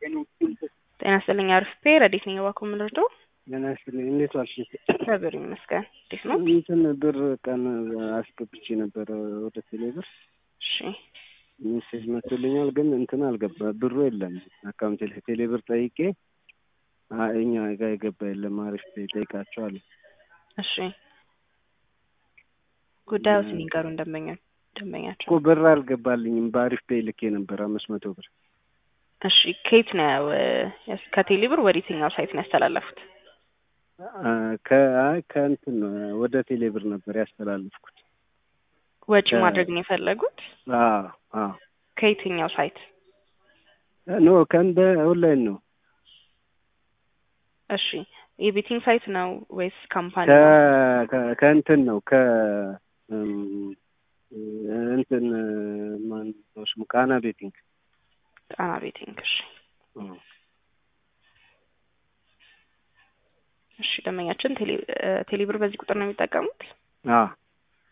ጤና ይስጥልኝ አሪፍ ፔ ረዲት ነኝ እባክዎ የምንረዳው ጤና ይስጥልኝ እንዴት ዋልሽ? እግዚአብሔር ይመስገን እንዴት ነው? እንትን ብር ቀን አስገብቼ ነበረ ወደ ቴሌ ብር እሺ ሜሴጅ መቶልኛል፣ ግን እንትን አልገባ ብሩ የለም አካውንቴ ላይ ቴሌ ብር ጠይቄ አ- እኛ ጋር የገባ የለም አሪፍ ፔ ጠይቃቸዋለሁ። እሺ ጉዳዩ ሲኒገሩ ደንበኛ ደንበኛቸው እኮ ብር አልገባልኝም በአሪፍ ፔ ልኬ ነበር አምስት መቶ ብር እሺ ከየት ነው ያስ- ከቴሌ ብር ወደ የትኛው ሳይት ነው ያስተላለፉት? አ፣ ከ- አይ ከእንትን ነው ወደ ቴሌ ብር ነበር ያስተላለፍኩት። ወጪ ከ- ማድረግ ነው የፈለጉት? አዎ አዎ ከየትኛው ሳይት? ኖ ከእንደ ኦንላይን ነው እሺ የቤቲንግ ሳይት ነው ወይስ ካምፓኒ ከ ነው? ከ- ከእንትን ነው ከ እም፣ እንትን ማን ነው ስሙ ቃና ቤቲንግ ጣና ቤቲንግ። እሺ እሺ ደንበኛችን ቴሌ ቴሌ ብር በዚህ ቁጥር ነው የሚጠቀሙት? አዎ